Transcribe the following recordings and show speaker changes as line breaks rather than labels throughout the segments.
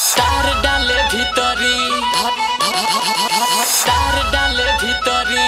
তার ডালে ভিতরি তার ডালে ভিতরি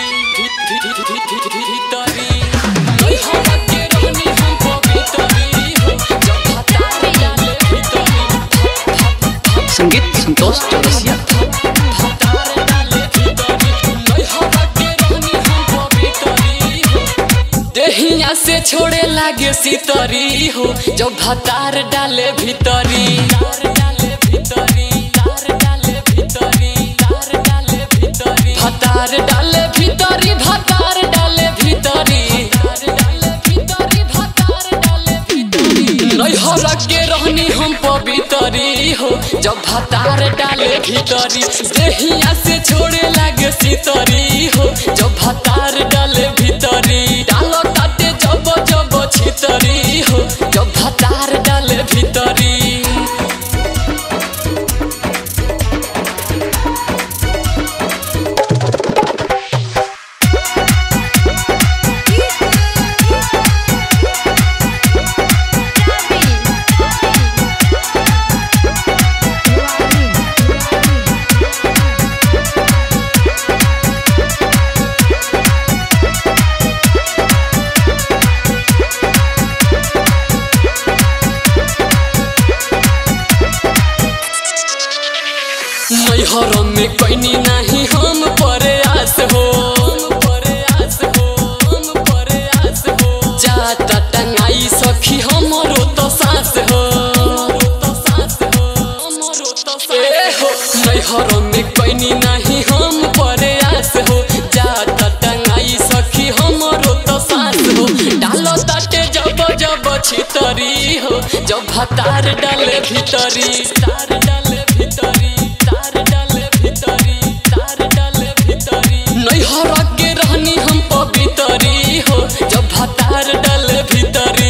ভিতরি ওই হওয়াকে রহনি हम পবিতরি जब तार डाले ভিতরি
संगीत संतोष चौरसिया
तार डाले ভিতরি ওই হওয়াকে রহনি हम পবিতরি देहिया से छोड़े लागे सितरी हो जब भतार डाले भीतरी तार डाले भीतरी तार डाले भीतरी तार डाले भीतरी भतार डाले भीतरी भतार डाले भीतरी तार डाले भीतरी भतार डाले भीतरी नैहर के रहनी हम पवितरी हो जब भतार डाले भीतरी देहिया से छोड़े लागे सितरी हो जब भतार डाले भीतरी डालो ताटे जब जब छितरी हो जब भतार डाले भीतरी मैहर में कैनी नहीं हम प्रयास हो प्रयास हो प्रयास हो जाता टंगाई सखी हमरो तो सास हो ए हो मैहर में कैनी नहीं हम प्रयास हो जाता टंगाई सखी हमरो तो सास हो डालो ताटे जब जब छितरी हो जब भतार डाले भीतरी तार डाले भीतरी तार डाले भीतरी तार डाले भीतरी नैहर के रहनी हम पवितरी हो जब भतार डाले भीतरी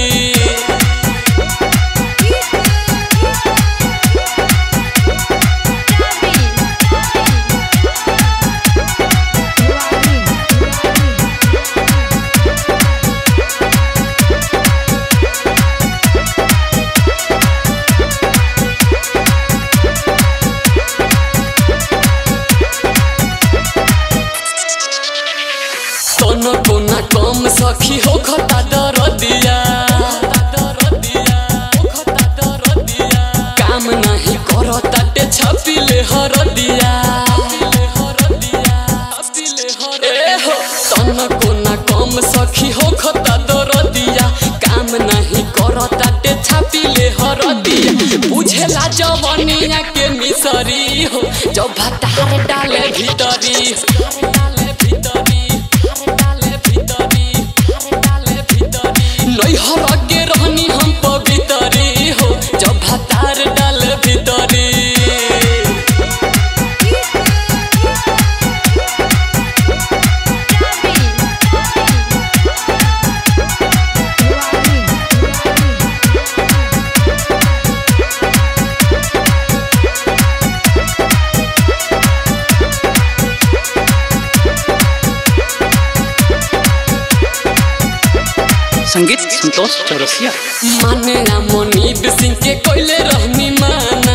तोनो कोना कम सखी हो खता डर दिया काम नहीं करो ताटे छपिले हर दिया ए हो तोनो कोना कम सखी हो खता डर दिया काम नहीं करो ताटे छपिले हर दिया बुझेला जवनिया के मिसरी हो जब भतार डाले भीतरी डाले भीतरी डाले भीतरी डाले भीतरी नैहर के रहनी हम पवितरी हो जब भतार डाले भीतरी
संगीत संतोष चौरसिया
माने रामनीब सिंह के कोइले रहनी माना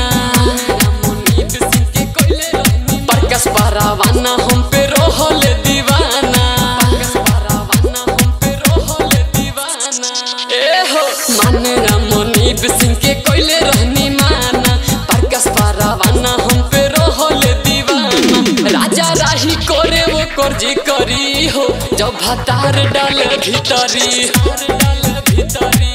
प्रकाश पारावाना हम पे रोहल दीवाना ए हो माने रामनीब सिंह के कोइले रहनी माना प्रकाश पारावाना हम पे रोहल दीवाना राजा राही करे वो कर्जी करी हो जब भतार डाल भीतरी डाल भीतरी